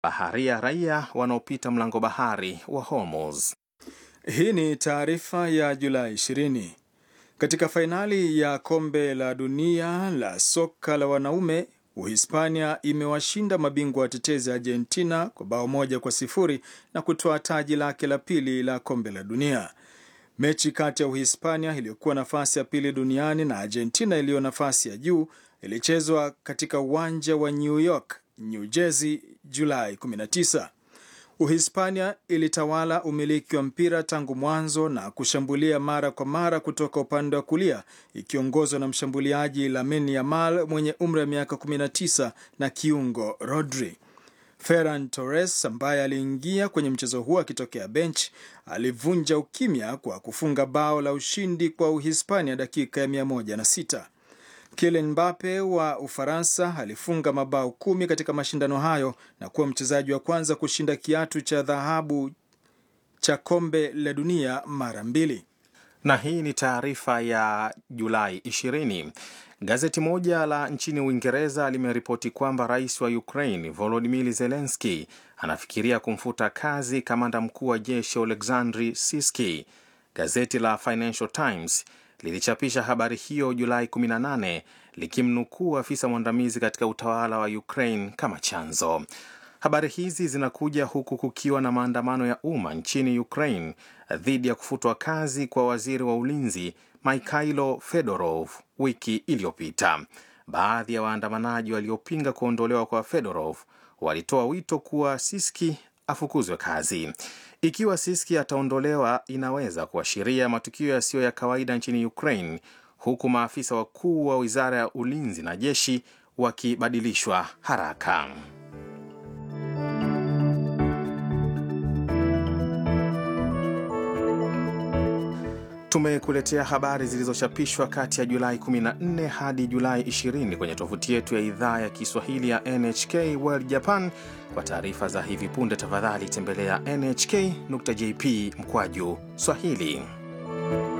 baharia raia wanaopita mlango bahari wa Hormuz. Hii ni taarifa ya Julai 20. Katika fainali ya kombe la dunia la soka la wanaume, Uhispania imewashinda mabingwa watetezi Argentina kwa bao moja kwa sifuri na kutoa taji lake la pili la kombe la dunia. Mechi kati ya Uhispania iliyokuwa nafasi ya pili duniani na Argentina iliyo nafasi ya juu ilichezwa katika uwanja wa New York, New Jersey, Julai 19. Uhispania ilitawala umiliki wa mpira tangu mwanzo na kushambulia mara kwa mara kutoka upande wa kulia ikiongozwa na mshambuliaji Lamine Yamal mwenye umri wa miaka 19 na kiungo Rodri. Ferran Torres ambaye aliingia kwenye mchezo huo akitokea bench alivunja ukimya kwa kufunga bao la ushindi kwa Uhispania dakika ya 106. Kylian Mbappe wa Ufaransa alifunga mabao kumi katika mashindano hayo na kuwa mchezaji wa kwanza kushinda kiatu cha dhahabu cha kombe la dunia mara mbili. Na hii ni taarifa ya Julai 20. Gazeti moja la nchini Uingereza limeripoti kwamba rais wa Ukraine Volodymyr Zelensky anafikiria kumfuta kazi kamanda mkuu wa jeshi Oleksandr Siski. Gazeti la Financial Times lilichapisha habari hiyo Julai 18 likimnukuu afisa mwandamizi katika utawala wa Ukraine kama chanzo. Habari hizi zinakuja huku kukiwa na maandamano ya umma nchini Ukraine dhidi ya kufutwa kazi kwa waziri wa ulinzi Mikhailo Fedorov wiki iliyopita. Baadhi ya waandamanaji waliopinga kuondolewa kwa Fedorov walitoa wito kuwa Siski afukuzwe kazi. Ikiwa Siski ataondolewa, inaweza kuashiria matukio yasiyo ya kawaida nchini Ukraine, huku maafisa wakuu wa wizara ya ulinzi na jeshi wakibadilishwa haraka. Tumekuletea habari zilizochapishwa kati ya Julai 14 hadi Julai 20 kwenye tovuti yetu ya idhaa ya Kiswahili ya NHK World Japan. Kwa taarifa za hivi punde, tafadhali tembelea nhk.jp mkwaju Swahili.